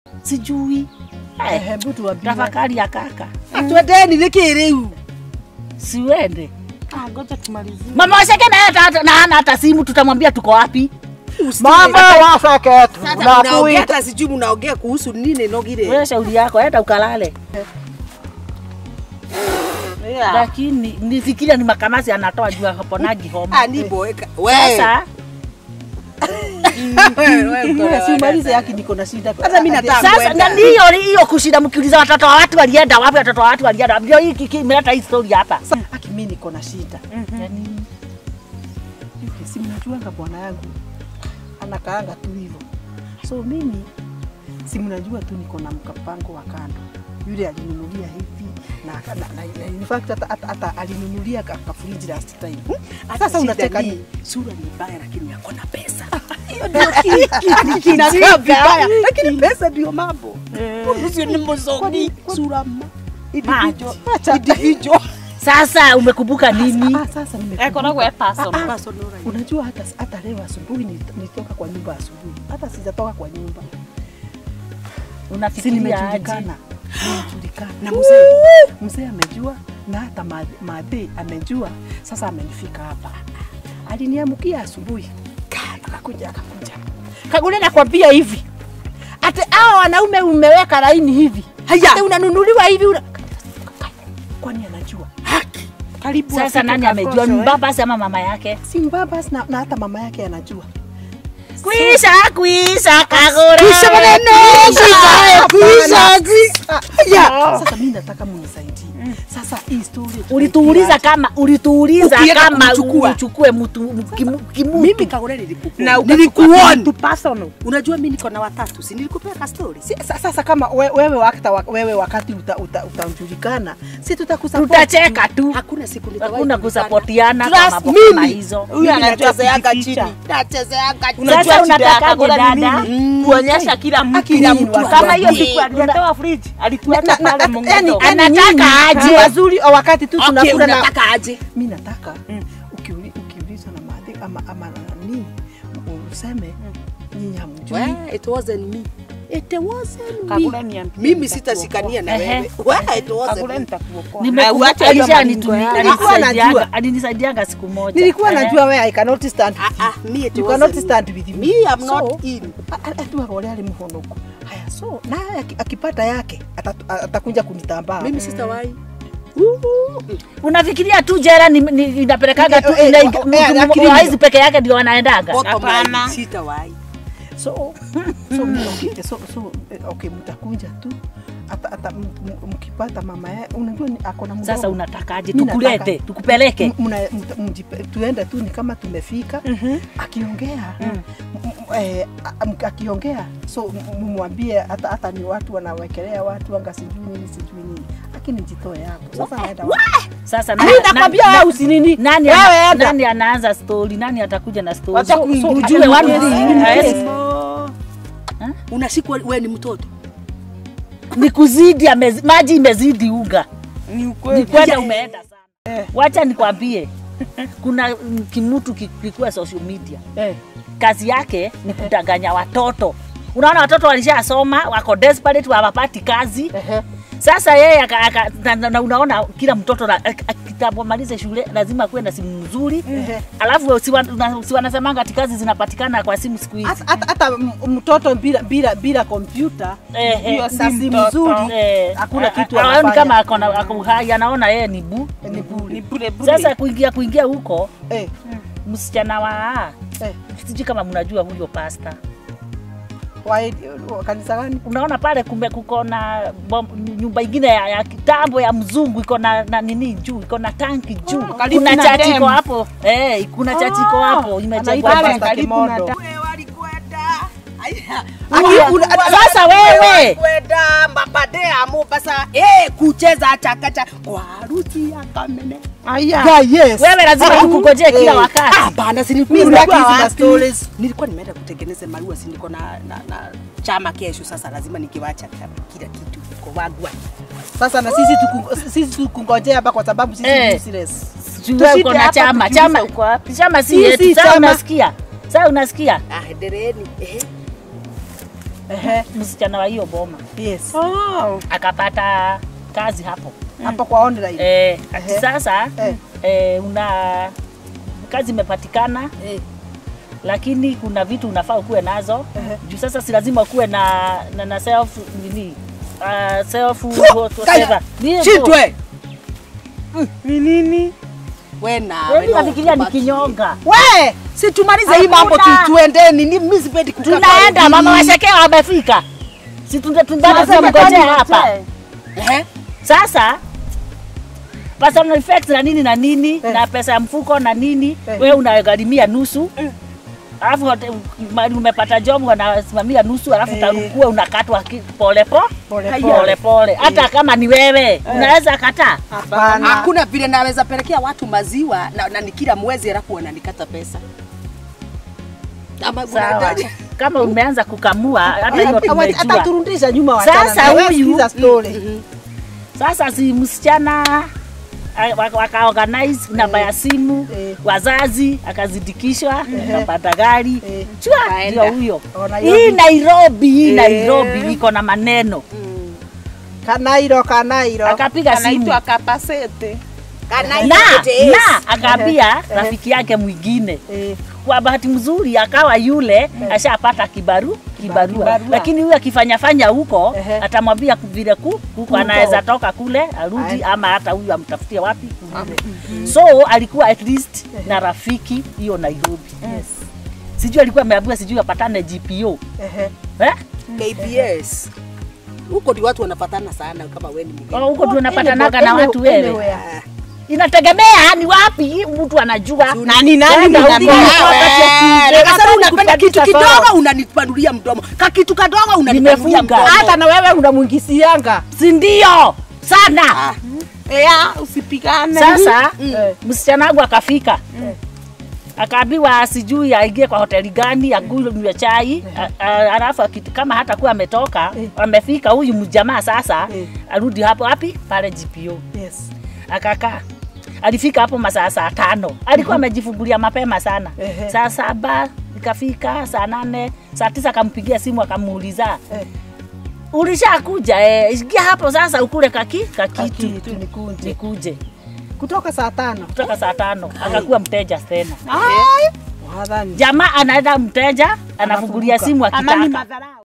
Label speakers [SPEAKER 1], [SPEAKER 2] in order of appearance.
[SPEAKER 1] sijui Eh,
[SPEAKER 2] Hebu tuambie.
[SPEAKER 1] tafakari ya kaka
[SPEAKER 2] Twendeni niki riu.
[SPEAKER 1] siwende
[SPEAKER 3] Ah, ngoja tumalizie.
[SPEAKER 1] mama washeke naye hata- na hana hata simu tutamwambia tuko wapi
[SPEAKER 2] Mama wafeke tu.
[SPEAKER 4] Sasa mnaongea
[SPEAKER 2] Nakuita.
[SPEAKER 4] hata sijui mnaongea kuhusu nini nogire.
[SPEAKER 1] wewe shauri yako enda ukalale
[SPEAKER 3] Yeah.
[SPEAKER 1] lakini nifikiria ni makamasi anatoa juu haponagi homa
[SPEAKER 4] Ah, ni boeka. Wewe.
[SPEAKER 1] sasa
[SPEAKER 2] Wewe si umalize yake niko na shida.
[SPEAKER 4] Hata mimi nataka
[SPEAKER 1] sasa
[SPEAKER 4] kwenda.
[SPEAKER 1] na hiyo hiyo kushinda mkiuliza watoto wa watu walienda wapi watoto wa watu walienda wapi ndio hii kiki- imeleta hii story hapa
[SPEAKER 2] Aki mimi niko na shida.
[SPEAKER 1] Yaani,
[SPEAKER 2] Yule si mnajuanga bwana yangu anakaanga tu hivyo. So mimi si mnajua tu niko na mkapango wa kando. Yule alinunulia hivi na, na, na, na in fact hata, hata, hata alinunulia ka, ka fridge last time. Sasa
[SPEAKER 4] Shida
[SPEAKER 2] unataka
[SPEAKER 4] ni,
[SPEAKER 2] nini?
[SPEAKER 4] Sura ni mbaya lakini yako na pesa.
[SPEAKER 2] Kinakaa vibaya lakini pesa ndio mambo.
[SPEAKER 4] Sio ni mzoni. Sura ma.
[SPEAKER 1] Individual.
[SPEAKER 2] Acha
[SPEAKER 4] Individual.
[SPEAKER 1] sasa umekumbuka nini
[SPEAKER 2] Ah, sasa nimekumbuka.
[SPEAKER 3] Eh, kuna kwa personal.
[SPEAKER 4] Personal.
[SPEAKER 2] Unajua hata hata leo asubuhi nit- nilitoka kwa nyumba asubuhi, hata sijatoka kwa nyumba, si
[SPEAKER 1] unafikiria aje
[SPEAKER 2] nimejulikana, nimejulikana na mzee mzee amejua na hata ma- madhe amejua. Sasa amenifika hapa, aliniamkia asubuhi, Ka- akakuja akakuja Kagule, nakwambia hivi ate hao wanaume umeweka laini hivi,
[SPEAKER 4] Haya.
[SPEAKER 2] ate unanunuliwa hivi una... kwani anajua
[SPEAKER 3] Karibu
[SPEAKER 1] sasa
[SPEAKER 3] afike
[SPEAKER 1] nani
[SPEAKER 3] Kakosho,
[SPEAKER 1] amejua
[SPEAKER 3] eh.
[SPEAKER 1] ni baba ama mama yake
[SPEAKER 2] si mbabas na, na hata mama yake anajua.
[SPEAKER 1] kuisha kuisha kagore
[SPEAKER 2] Kuisha maneno, kuisha, kuisha, kuisha. Ya, Sasa mimi nataka munisaidie. Sasa hii story
[SPEAKER 1] ulituuliza kama ulituuliza
[SPEAKER 4] Ukienda
[SPEAKER 1] kama
[SPEAKER 4] kumchukua.
[SPEAKER 1] uchukue mtu kimu- kimutu
[SPEAKER 4] Mimi kagore nilikupa.
[SPEAKER 3] Na
[SPEAKER 4] nilikuona.
[SPEAKER 3] tu personal.
[SPEAKER 4] Unajua mimi niko na watatu, si nilikupea ka story.
[SPEAKER 2] Si- sa- sasa kama we- wewe wakati wewe wakati uta, uta, utajulikana si tutakusupport.
[SPEAKER 1] tutacheka tu
[SPEAKER 4] Hakuna siku nitawahi
[SPEAKER 1] hakuna
[SPEAKER 4] kujulikana.
[SPEAKER 1] kusapotiana kwa
[SPEAKER 4] Trust
[SPEAKER 1] mambo
[SPEAKER 4] mimi.
[SPEAKER 1] kama hizo
[SPEAKER 3] Huyu anajua
[SPEAKER 4] Nachezeanga
[SPEAKER 3] kujificha.
[SPEAKER 4] chini. Nachezeanga chini.
[SPEAKER 3] Unajua
[SPEAKER 1] Sasa
[SPEAKER 3] shida ya
[SPEAKER 1] unatakaje
[SPEAKER 3] Kakosho ni
[SPEAKER 1] dada?
[SPEAKER 3] nini? Kuonyesha kila mtu.
[SPEAKER 2] Kila mtu
[SPEAKER 3] Kama hiyo
[SPEAKER 2] atuambie.
[SPEAKER 3] siku alitoa fridge, alituweka
[SPEAKER 2] Na- na-
[SPEAKER 3] pale
[SPEAKER 2] na-
[SPEAKER 3] Mungu.
[SPEAKER 2] yani- yani
[SPEAKER 1] Anataka
[SPEAKER 2] nyinyi
[SPEAKER 1] aje.
[SPEAKER 2] ni wazuri wakati tu
[SPEAKER 4] Okay,
[SPEAKER 2] tunakula na
[SPEAKER 4] unataka aje?
[SPEAKER 2] mi nataka ukiuli- ukiulizwa na madhi ama ama nani useme nyinyi hamjui
[SPEAKER 4] Well, it wasn't me. It wasn't
[SPEAKER 3] Kakule
[SPEAKER 4] me.
[SPEAKER 3] niambie
[SPEAKER 4] Mimi
[SPEAKER 3] nitakuokoa.
[SPEAKER 4] sitashikania na
[SPEAKER 1] Ehe.
[SPEAKER 4] wewe. Well, it wasn't
[SPEAKER 3] Kakule
[SPEAKER 4] me.
[SPEAKER 3] nitakuokoa.
[SPEAKER 1] Nimekumbuka
[SPEAKER 3] Na uache hiyo
[SPEAKER 1] Alisha
[SPEAKER 3] maringo
[SPEAKER 1] anitumi-
[SPEAKER 3] yako.
[SPEAKER 2] Nilikuwa
[SPEAKER 1] alinisaidianga-
[SPEAKER 2] najua.
[SPEAKER 1] alinisaidianga siku moja
[SPEAKER 2] nilikuwa
[SPEAKER 1] Ehe.
[SPEAKER 2] najua wewe I cannot stand
[SPEAKER 4] Ah, ah, me it
[SPEAKER 2] you
[SPEAKER 4] wasn't
[SPEAKER 2] cannot
[SPEAKER 4] me.
[SPEAKER 2] stand with me
[SPEAKER 4] Me, I'm
[SPEAKER 2] So,
[SPEAKER 4] not in.
[SPEAKER 2] atuaga ule ali muhonoku haya so naye aki- akipata yake atatu- atakuja kunitambaa
[SPEAKER 4] Mimi sitawahi.
[SPEAKER 1] unafikiria tu jera ni- ni- inapelekaga tu
[SPEAKER 2] Eh, eh,
[SPEAKER 1] ina-
[SPEAKER 2] eh,
[SPEAKER 1] mtu
[SPEAKER 2] eh,
[SPEAKER 1] mmoja
[SPEAKER 2] lakini-
[SPEAKER 1] wa hizi peke yake ndio wanaendaga
[SPEAKER 4] Bottom
[SPEAKER 3] Hapana.
[SPEAKER 4] line, sitawahi.
[SPEAKER 2] so so, okay, so, so eh, okay mtakuja tu hata hata m- m- mkipata mama ya unajua ni- ako na mdogo
[SPEAKER 1] sasa unatakaje
[SPEAKER 2] Mi
[SPEAKER 1] tukulete
[SPEAKER 2] nataka-
[SPEAKER 1] tukupeleke
[SPEAKER 2] M- mna- mta- mjipe- tuende tu ni kama tumefika akiongea m- m- eh, a- m- akiongea so m- mwambie hata hata ni watu wanawekelea watu anga sijui nini sijui nini lakini jitoe hapo sasa naenda wapi?
[SPEAKER 1] sasa
[SPEAKER 2] Mimi nakwambia
[SPEAKER 1] na-
[SPEAKER 2] wewe usinini
[SPEAKER 1] nani,
[SPEAKER 2] Wewe
[SPEAKER 1] ana,
[SPEAKER 2] enda.
[SPEAKER 1] nani anaanza stori nani atakuja na stori
[SPEAKER 3] Wacha
[SPEAKER 1] So- so
[SPEAKER 3] kuingilia
[SPEAKER 1] ujue
[SPEAKER 3] watu
[SPEAKER 1] watu
[SPEAKER 3] wengine.
[SPEAKER 1] Yes.
[SPEAKER 4] Unashikwa wewe ni mtoto.
[SPEAKER 1] ni kuzidi amezi, maji imezidi unga
[SPEAKER 3] Ni
[SPEAKER 1] ni
[SPEAKER 3] ukweli.
[SPEAKER 1] kwenda umeenda sana wacha nikwambie kuna mm, kimutu ki- kikuwa social media
[SPEAKER 2] eh.
[SPEAKER 1] kazi yake ni kudanganya watoto unaona watoto walishasoma wako desperate hawapati kazi
[SPEAKER 2] Ehe.
[SPEAKER 1] sasa yeye aka- aka- na, na, na unaona kila mtoto na- ak- ak- kitamalize shule lazima kuwe na simu nzuri
[SPEAKER 2] Ehe.
[SPEAKER 1] alafu si wan- na- si wanasemanga ati kazi zinapatikana kwa simu siku hizi
[SPEAKER 2] hata hata- hata m- mtoto bila bila bila kompyuta
[SPEAKER 1] Eh, eh,
[SPEAKER 2] na
[SPEAKER 3] si
[SPEAKER 2] simu
[SPEAKER 3] mtoto.
[SPEAKER 2] nzuri
[SPEAKER 1] eh,
[SPEAKER 2] hakuna
[SPEAKER 1] a-
[SPEAKER 2] kitu
[SPEAKER 1] a- aoni
[SPEAKER 2] anafanya.
[SPEAKER 1] kama ako na- ako hai anaona yeye ni bu
[SPEAKER 2] ni bure
[SPEAKER 3] Ni bure bure.
[SPEAKER 1] sasa kuingia kuingia huko
[SPEAKER 2] eh,
[SPEAKER 1] msichana wa
[SPEAKER 2] eh.
[SPEAKER 1] sijui kama mnajua huyo pasta
[SPEAKER 2] Wa- wa- kanisa gani
[SPEAKER 1] unaona pale kumbe kuko na bom- nyumba ingine ya, ya kitambo ya mzungu iko na, na nini juu iko na tanki juu
[SPEAKER 3] karibu
[SPEAKER 1] kuna
[SPEAKER 3] na
[SPEAKER 1] chachi
[SPEAKER 3] dam.
[SPEAKER 1] iko hapo eh, kuna chachi iko hapo imejengwa
[SPEAKER 2] anaitwa
[SPEAKER 1] hapo.
[SPEAKER 2] Pastor
[SPEAKER 3] karibu na
[SPEAKER 2] Kimodo.
[SPEAKER 3] da-
[SPEAKER 4] Wewe walikwenda. Aya.
[SPEAKER 1] Aya,
[SPEAKER 4] Una-
[SPEAKER 1] sasa wewe
[SPEAKER 4] Walikwenda mabade ya Mombasa eh kucheza chakacha kwa harusi ya Kamene.
[SPEAKER 3] Aya.
[SPEAKER 2] Yeah, yes.
[SPEAKER 1] wewe lazima tukungojee kila
[SPEAKER 4] Eh,
[SPEAKER 1] wakati
[SPEAKER 4] Hapana, si
[SPEAKER 2] Mimi
[SPEAKER 4] nilikuwa
[SPEAKER 2] sitaki hizi
[SPEAKER 4] wapi?
[SPEAKER 2] ma stories.
[SPEAKER 4] Nilikuwa nimeenda kutengeneza maua, si niko na, na, na chama kesho. Sasa lazima nikiwacha chama, kila kitu kwa wagwa.
[SPEAKER 2] Sasa na sisi tuku- sisi tukungojea hapa kwa sababu sisi
[SPEAKER 1] Eh.
[SPEAKER 2] ni useless.
[SPEAKER 1] Juu wewe uko na
[SPEAKER 3] hapa
[SPEAKER 1] chama
[SPEAKER 3] tukiuliza
[SPEAKER 1] chama
[SPEAKER 3] uko wapi?
[SPEAKER 1] chama si
[SPEAKER 2] Sisi
[SPEAKER 1] yetu sasa
[SPEAKER 2] chama-
[SPEAKER 1] unasikia sasa unasikia
[SPEAKER 4] Ah, endeleni. Eh.
[SPEAKER 2] Ehe.
[SPEAKER 1] msichana wa hiyo boma
[SPEAKER 2] Yes.
[SPEAKER 3] Oh.
[SPEAKER 1] akapata kazi hapo
[SPEAKER 2] Hapo kwa online.
[SPEAKER 1] eh, ati
[SPEAKER 2] Ehe.
[SPEAKER 1] sasa
[SPEAKER 2] Eh.
[SPEAKER 1] eh, una kazi imepatikana
[SPEAKER 2] Eh.
[SPEAKER 1] lakini kuna vitu unafaa ukuwe nazo
[SPEAKER 2] Ehe.
[SPEAKER 1] juu sasa si lazima ukuwe na, na, na self nini uh, self
[SPEAKER 4] Kaya,
[SPEAKER 1] whatever. Ni-
[SPEAKER 4] Chitwe.
[SPEAKER 3] Ni nini?
[SPEAKER 4] We na
[SPEAKER 1] Wewe
[SPEAKER 4] we
[SPEAKER 1] unafikiria ni
[SPEAKER 4] no,
[SPEAKER 1] kinyonga
[SPEAKER 4] We, si tumalize hii mambo tu
[SPEAKER 1] Hakuna.
[SPEAKER 4] tuendeni. Ni mimi sipendi kukaa
[SPEAKER 1] tunaenda
[SPEAKER 4] kwa
[SPEAKER 1] mama
[SPEAKER 4] hivi.
[SPEAKER 1] washekea wamefika si tunde- tunbado
[SPEAKER 2] Tunasema
[SPEAKER 1] tunamgojea
[SPEAKER 2] kwani
[SPEAKER 1] hapa
[SPEAKER 2] wote?
[SPEAKER 4] Ehe.
[SPEAKER 1] sasa personal effects na nini na nini
[SPEAKER 2] Eh.
[SPEAKER 1] na pesa ya mfuko na nini
[SPEAKER 2] Eh.
[SPEAKER 1] wewe unagharimia nusu alafu hote- mali umepata job wanasimamia nusu alafu
[SPEAKER 2] Eh.
[SPEAKER 1] utakuwa unakatwa ki- pole po
[SPEAKER 2] Pole
[SPEAKER 1] pole
[SPEAKER 2] pole.
[SPEAKER 1] pole hata kama ni wewe unaweza kataa
[SPEAKER 2] Hapana.
[SPEAKER 4] Hakuna vile naweza pelekea watu maziwa na, na ni kila mwezi alafu wananikata pesa. Ama
[SPEAKER 1] sawa
[SPEAKER 4] unaendaje?
[SPEAKER 1] kama umeanza kukamua hata hiyo
[SPEAKER 2] Hata
[SPEAKER 1] tumejua
[SPEAKER 2] turudisha nyuma wachana
[SPEAKER 1] Sasa
[SPEAKER 2] na wewe,
[SPEAKER 1] huyu-
[SPEAKER 2] sikiza story.
[SPEAKER 4] Mhm.
[SPEAKER 1] Sasa si msichana a- waka- wakaorganize namba ya simu
[SPEAKER 2] Eh.
[SPEAKER 1] wazazi akazidikishwa akapata gari
[SPEAKER 2] Eh.
[SPEAKER 1] chwa
[SPEAKER 4] Kaenda.
[SPEAKER 1] ndio huyo
[SPEAKER 2] Ona
[SPEAKER 1] hii
[SPEAKER 2] hiyo
[SPEAKER 1] Nairobi hii
[SPEAKER 2] Eh.
[SPEAKER 1] Nairobi iko na maneno
[SPEAKER 2] Kanairo, Kanairo.
[SPEAKER 1] akapiga simu
[SPEAKER 3] Anaitwa Kapasete.
[SPEAKER 4] Kana
[SPEAKER 1] na
[SPEAKER 4] yote.
[SPEAKER 1] na akaambia rafiki yake mwingine
[SPEAKER 2] Eh,
[SPEAKER 1] kwa bahati mzuri akawa yule ashapata kibaru kibarua,
[SPEAKER 2] kibarua.
[SPEAKER 1] lakini huyu akifanya fanya huko
[SPEAKER 2] Ehe.
[SPEAKER 1] atamwambia vile ku, huko anaweza toka kule arudi
[SPEAKER 2] Aye.
[SPEAKER 1] ama hata huyu amtafutie wapi kule. so alikuwa at least na rafiki hiyo Nairobi
[SPEAKER 2] yes.
[SPEAKER 1] sijui alikuwa ameambiwa sijui apatane GPO
[SPEAKER 2] Ehe.
[SPEAKER 1] eh?
[SPEAKER 4] KBS. Huko ndio watu wanapatana sana kama wewe ni mgeni.
[SPEAKER 1] Oh, huko tu unapatanaga
[SPEAKER 2] Any-
[SPEAKER 1] na watu wewe
[SPEAKER 2] anywhere.
[SPEAKER 4] Ah.
[SPEAKER 1] inategemea ni wapi mtu anajua
[SPEAKER 3] Na ni nani
[SPEAKER 1] Enda
[SPEAKER 3] ni
[SPEAKER 1] huko
[SPEAKER 3] nani?
[SPEAKER 1] wakati ya Tuesday,
[SPEAKER 4] Wewe, Sasa
[SPEAKER 1] wakati
[SPEAKER 4] unapenda
[SPEAKER 1] kupatisha
[SPEAKER 4] kitu
[SPEAKER 1] soro.
[SPEAKER 4] kidogo unanipanulia mdomo. Ka kitu kadogo unanipanulia
[SPEAKER 1] Nimefunga.
[SPEAKER 4] mdomo.
[SPEAKER 2] Hata na wewe unamwingisianga.
[SPEAKER 1] si ndio sana
[SPEAKER 4] Ah.
[SPEAKER 3] Ea, usipigane.
[SPEAKER 1] sasa
[SPEAKER 2] Eh.
[SPEAKER 1] msichana wangu akafika akaambiwa sijui aingie kwa hoteli gani akunywe chai a- a- alafu akit- kama hata kuwa ametoka
[SPEAKER 2] Eh.
[SPEAKER 1] amefika huyu mjamaa sasa
[SPEAKER 2] Eh.
[SPEAKER 1] arudi hapo wapi pale GPO
[SPEAKER 2] Yes.
[SPEAKER 1] akakaa alifika hapo masaa saa tano alikuwa amejifungulia mapema sana
[SPEAKER 2] Ehe.
[SPEAKER 1] saa saba ikafika saa nane saa tisa akampigia simu akamuuliza
[SPEAKER 2] Eh.
[SPEAKER 1] ulishakuja eh, ingia hapo sasa ukule kaki kakitu
[SPEAKER 2] Kakitu, nikuje.
[SPEAKER 1] nikuje
[SPEAKER 2] Kutoka saa tano.
[SPEAKER 1] kutoka saa tano akakuwa mteja tena
[SPEAKER 2] Wadhani.
[SPEAKER 1] jamaa anaenda mteja anafungulia simu
[SPEAKER 3] Ama ni
[SPEAKER 1] akitaka
[SPEAKER 3] madharau.